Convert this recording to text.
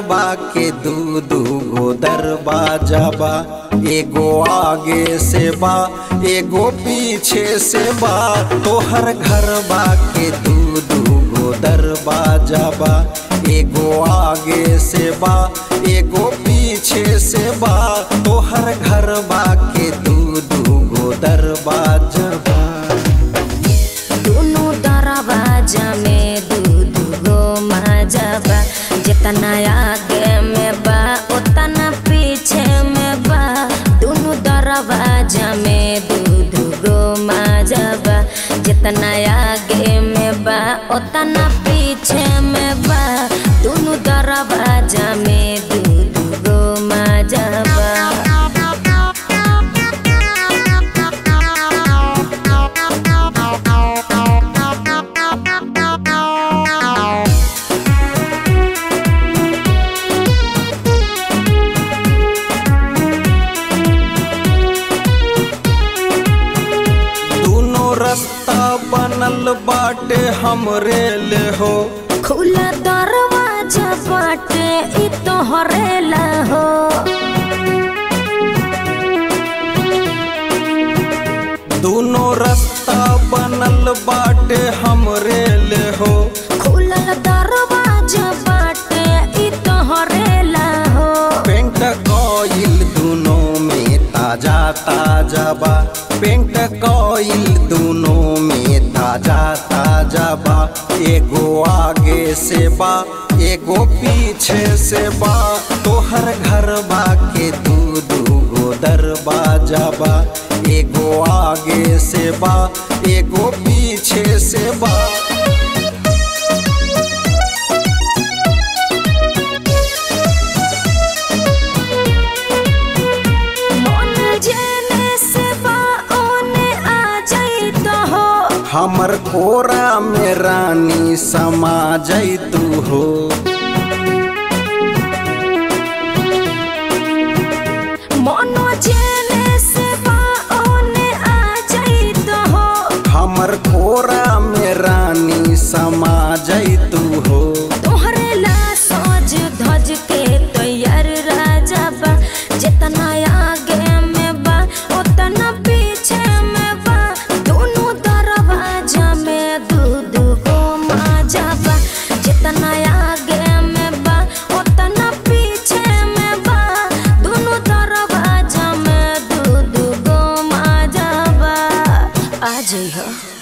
बा के दू दू गो दरवाजा बा एगो आगे से बा एगो पीछे से बा तोहर घर बा के दू दू गो दरवाजा बा एगो आगे से बा एगो पीछे से बा तोहर घर बा के दू दू गो दरवाजा बा दुनु दरवाजा में दू दू गो माजा बा जितना आगे में बा उतना पीछे में बा दुनु दरवाजा में दू दू गो माजा बा जितना आगे में बा उतना पीछे में बा दुनु दरवाजा में दू दू गो माजा बा दोनों रास्ता बनल बाटे हमरे ले हो खुला दरवाजा बाटे इ तोहरे ला हो दोनों रास्ता बनल बाटे हमरे ले हो खुला दरवाजा बाटे इ तोहरे ला हो पेंट कॉइल दोनों में ताजा ताजा बा पेंट कॉइल दोनों में ताजा ताजा बा एगो आगे से बा एगो पीछे से बा तोहर घर बा के दू दू गो दरवाजा बा एगो आगे से बा एगो पीछे से बा मन जेने से बा ओने आ जाई तो हो हमर कोरा में रानी समा जैतू हो मन जेने से बा ओने आ जाई तो हो हमर कोरा में रानी समा जैतू हो तोहरे ला सोच धज के तैयार राजा बा जितना आगे में बा उतना पीछे में बा दोनों दरवाजा में दू दू गो माजा बा जितना आगे में बा उतना पीछे में बा दोनों दरवाजा में दू दू गो माजा बा आ जइहो